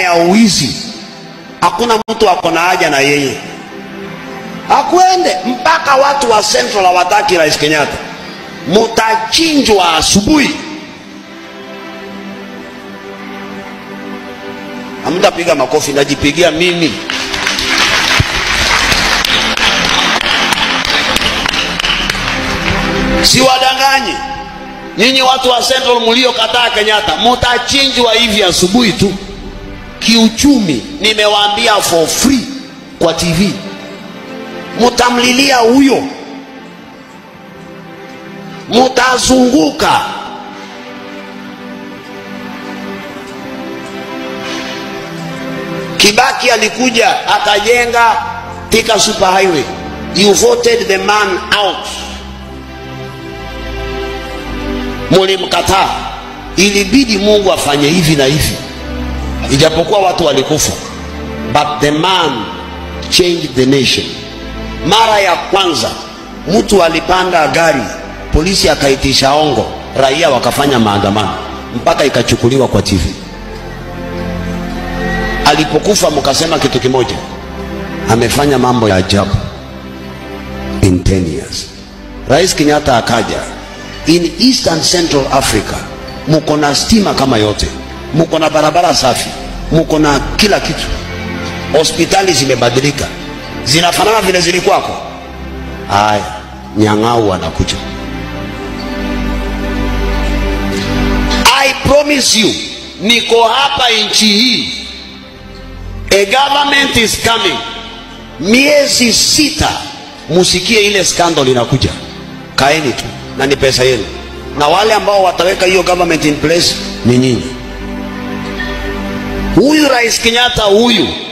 ya uwizi, hakuna mtu ako na haja na yeye, akwende mpaka watu wa Central hawataki Rais Kenyatta, mutachinjwa asubuhi. Hamtapiga makofi, najipigia mimi. Siwadanganyi nyinyi watu wa Central mliokataa Kenyatta, mutachinjwa hivi asubuhi tu. Kiuchumi nimewaambia for free kwa TV, mutamlilia huyo, mutazunguka Kibaki alikuja akajenga Thika super highway, you voted the man out, mulimkataa. Ilibidi Mungu afanye hivi na hivi, ijapokuwa watu walikufa, but the man changed the nation. Mara ya kwanza mtu alipanda gari, polisi akaitisha ongo, raia wakafanya maandamano mpaka ikachukuliwa kwa TV alipokufa mkasema kitu kimoja, amefanya mambo ya ajabu in 10 years. Rais Kenyatta akaja, in Eastern Central Africa muko na stima kama yote, muko na barabara safi, muko na kila kitu, hospitali zimebadilika, zinafanana vile zilikuwako. Haya, Nyang'au anakuja. I promise you, niko hapa nchi hii A government is coming. Miezi sita musikie ile scandal inakuja. Kaeni tu na ni pesa yenu, na wale ambao wataweka hiyo government in place ni nyinyi. Huyu Rais Kenyatta huyu